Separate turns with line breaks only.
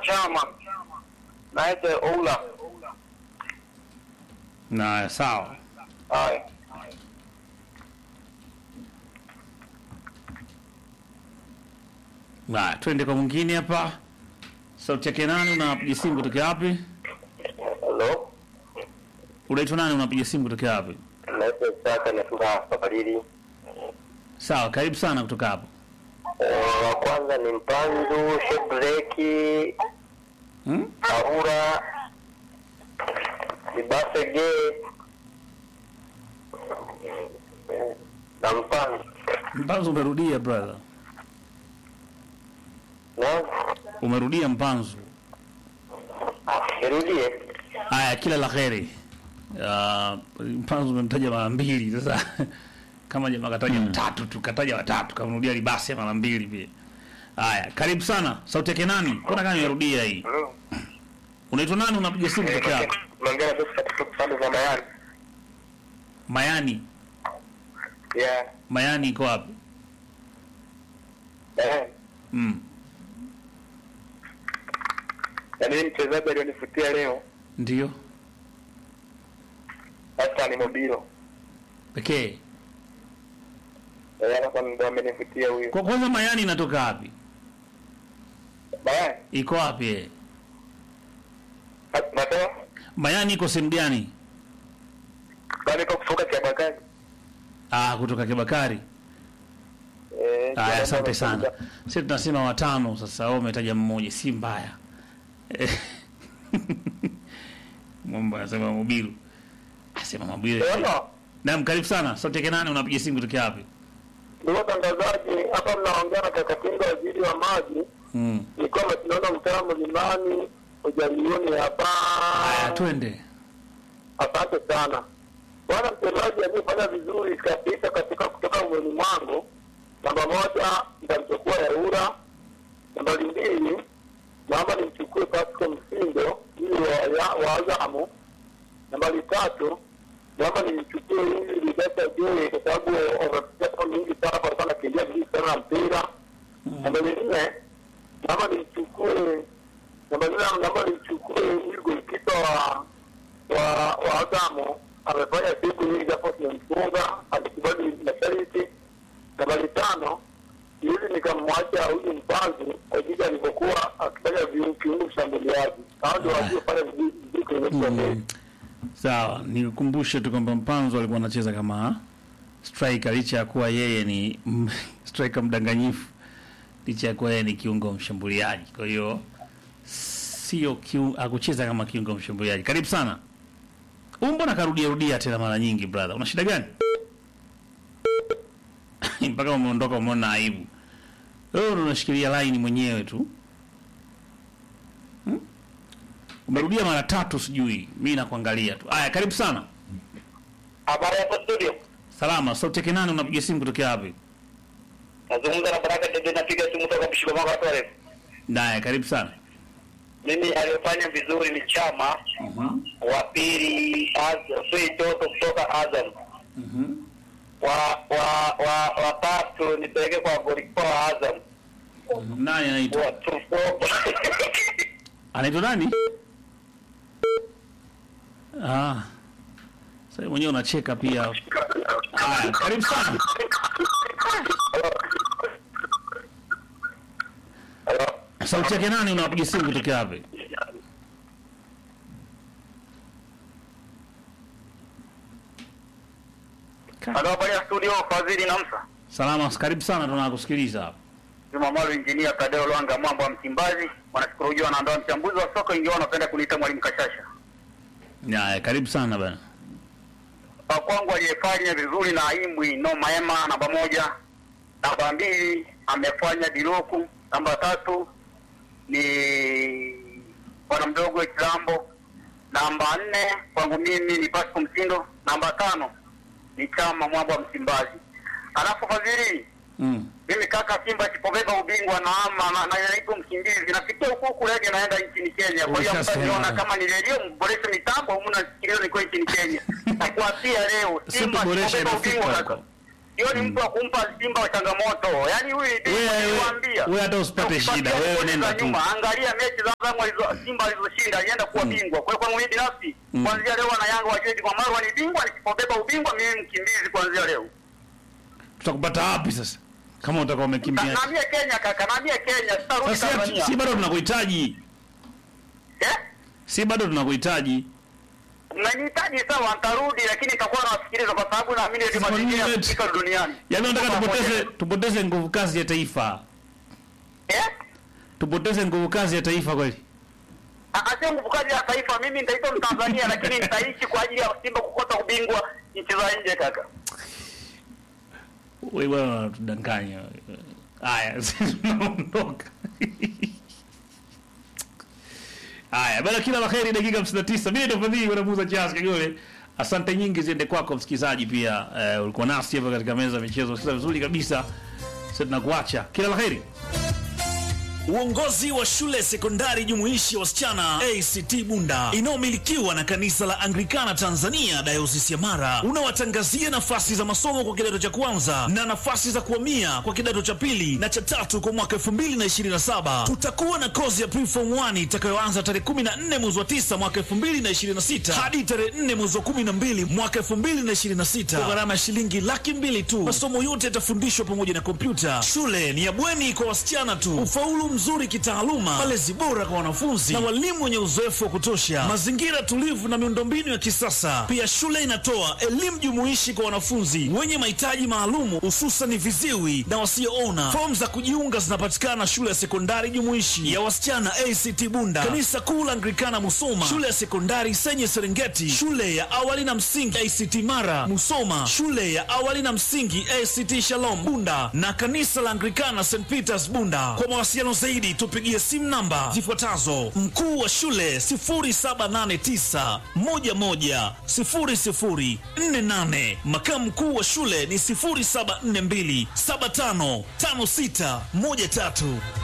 Chama naitwa Oula.
Na sawa.
Haya.
Haya, twende kwa mwingine hapa. Sauti yake nani? Unapiga simu kutoka wapi?
Hello.
Unaitwa nani? Unapiga simu kutoka wapi?
Naitwa Saka natoka Safariri.
Sawa, karibu sana kutoka hapo.
Eh, wa kwanza ni Mpanzu, Shebreki,
Hmm?
Aura, Ibasege na Mpanzu.
Mpanzu umerudia brother.
Na
Umerudia Mpanzu.
nirudie.
Haya, kila la kheri. Uh, Mpanzu umemtaja mara mbili sasa. Kama jamaa kataja watatu tu, kataja watatu, kamrudia libasi mara mbili pia. Haya, karibu sana. Sauti yake nani? Mbona kama imerudia hii?
Hello.
Unaitwa nani? Unapiga simu kutoka wapi?
Naongea na katika pande za Mayani.
Mayani.
Yeah.
Mayani iko wapi?
Eh.
Mm.
Yaani mchezaji alionifutia leo
Ndio.
hata ni Mobilo.
Pekee.
Eh, hapa ndo amenifutia huyo.
Kwa kwanza Mayani inatoka wapi?
Mayani.
Iko wapi? eh?
Nasema
Mayani iko sehemu gani?
bado iko kutoka Kiabakari.
Ah, kutoka Kibakari.
Eh,
Haya, asante
Kiabakari.
sana. Sisi tunasema watano sasa, wewe umetaja mmoja, si mbaya. Eh. Mwamba anasema mobilu. Asema mobilu.
Unaona?
Naam, karibu sana. Sauti yake nani? Unapiga simu kutoka wapi?
Ndugu watangazaji, hapa mnaongea na kaka Kinga, waziri wa maji.
Mm.
Nilikuwa tunaona mtaa mlimani ujalioni hapa.
Haya, twende.
Asante sana bwana mchezaji aliyefanya vizuri kabisa katika kutoka mwoni mwangu. Namba moja nitamchukua Yaura, nambari mbili naomba nimchukue Pasco Msindo ili wa, ya- wa Azamu. Nambari tatu naomba nimchukue ili Ligata Joe kwa sababu wamepita mingi sana kwa sana kimbia vizuri sana na mpira. Nambari nne naomba nimchukue nambari nne naomba nimchukue ili golikipa wa wa wa Azamu amefanya siku nyingi japo tumemfunga, alikubali masharti. Nambari tano ili nikamwacha huyu mpanzu kwa jinsi alivyokuwa akifanya viu- kiungo mshambuliaji. Hao ndio waliofanya vizuri vizuri kwenye mechi ya leo.
Mm. Sawa, nikukumbushe tu kwamba Mpanzo alikuwa anacheza kama striker licha ya kuwa yeye ni mm, striker mdanganyifu, licha ya kuwa yeye ni kiungo mshambuliaji. Kwa hiyo sio kiu, akucheza kama kiungo mshambuliaji. Karibu sana. Huyu mbona karudia rudia tena mara nyingi brother? Una shida gani? Mpaka umeondoka umeona aibu. Wewe ndo unashikilia line mwenyewe tu. Umerudia mara tatu sijui. Mimi nakuangalia tu. Aya, karibu sana.
Habari hapo studio,
Salama, sauti yake nani? Unapiga simu kutokea wapi?
nazungumza na Baraka Dede, napiga simu toka Mshiko Mako watu warefu.
Naye, karibu sana.
Mimi aliyofanya vizuri ni Chama, wa pili Az- Sui Toto kutoka Azam, wa wa wa wa tatu nipeleke kwa golikipa wa Azam
Nani anaitwa?
wa Trufo.
Anaitwa nani? Ah. Sasa mwenyewe unacheka pia. Haya, karibu sana.
Hello.
Sauti yake nani? Unapiga simu kutokea wapi?
Halo, habari ya studio, Fadhili Namsa.
Salama, karibu sana, tunakusikiliza hapa.
Jumamalu Injinia Tadeo Lwanga Mwamba wa Msimbazi, wanashukuru ujua wanaandaa mchambuzi wa soka, ingiwa wanapenda kuniita mwalimu Kashasha.
Haya, karibu sana bana.
Kwa kwangu aliyefanya vizuri na Imbwi no Maema namba moja, namba mbili amefanya Diloku, namba tatu ni bwana mdogo Kilambo, namba nne kwangu mimi ni Pasco Msindo, namba tano ni Chama Mwamba wa Msimbazi. Alafu Fadhili,
Mm.
mimi kaka Simba sipobeba ubingwa na ama na, na naibu mkimbizi nafikia huku huku lege naenda nchini Kenya. Kwa hiyo
Ulishasema.
mtaniona kama ni redio mboreshe mitambo au mnasikiliza niko nchini Kenya. Na kuapia leo
Sio
Simba
tuboreshe
sipobeba
inafika
ubingwa
huko.
kaka. hiyo ni mtu wa kumpa Simba changamoto. Yaani huyu ni bingwa
Wewe-
niliwaambia.
wewe hata usipate
Na ukipatia
shida, wewe
ripoti
nenda
za
tu.
nyuma, Angalia mechi za Azam alizo Simba alizoshinda alienda kuwa bingwa. Kwa hiyo kwangu mimi binafsi kuanzia leo na Yanga wajue kwa Marwa ni bingwa, nikipobeba ubingwa mimi mkimbizi kuanzia leo.
tutakupata wapi sasa kama utakuwa
Na-
umekimbia
Naambia Kenya kaka, naambia Kenya sitarudi
sasa
Tanzania.
si bado tunakuhitaji
Eh?
si bado tunakuhitaji
Mnanihitaji sawa, nitarudi lakini nitakuwa nawasikiliza kwa sababu naamini ndio
Sasa
mazingira ya
nini
kufika duniani.
yaani nataka
Tuko
tupoteze
pamoja.
tupoteze nguvu kazi ya taifa
Eh?
tupoteze nguvu kazi ya taifa kweli
Sio nguvu kazi ya taifa. Mimi nitaitwa Mtanzania, lakini nitaishi kwa ajili ya Simba kukosa ubingwa nchi za nje kaka.
wewe bwana unatudanganya haya sisi tunaondoka haya bana kila la kheri dakika 59 mimi ndo fadhili bwana Musa Charles Kagole asante nyingi ziende kwako msikilizaji pia eh, ulikuwa nasi hapa katika meza ya michezo sasa vizuri kabisa sasa tunakuacha kila la kheri
Uongozi wa shule sekondari jumuishi ya wasichana ACT Bunda inayomilikiwa na kanisa la Anglikana Tanzania dayosisi ya Mara unawatangazia nafasi za masomo kwa kidato cha kwanza na nafasi za kuhamia kwa kidato cha pili na cha tatu kwa mwaka 2027. Tutakuwa na kozi ya preform 1 itakayoanza tarehe 14 mwezi wa 9 mwaka 2026 hadi tarehe 4 mwezi wa 12 mwaka 2026 kwa gharama ya shilingi laki mbili tu. Masomo yote yatafundishwa pamoja na kompyuta. Shule ni ya bweni kwa wasichana tu. Ufaulu mzuri kitaaluma, malezi bora kwa wanafunzi na walimu wenye uzoefu wa kutosha, mazingira tulivu na miundombinu ya kisasa. Pia shule inatoa elimu jumuishi kwa wanafunzi wenye mahitaji maalumu, hususan viziwi na wasioona. Fomu za kujiunga zinapatikana shule ya sekondari jumuishi ya wasichana ACT Bunda, kanisa kuu la Anglikana Musoma, shule ya sekondari Senye Serengeti, shule ya awali na msingi ACT Mara Musoma, shule ya awali na msingi ACT Shalom Bunda na kanisa la Anglikana St Peters Bunda. Kwa mawasiliano zaidi tupigie simu namba zifuatazo: mkuu wa shule 0789 11 0048, makamu mkuu wa shule ni 0742 755613.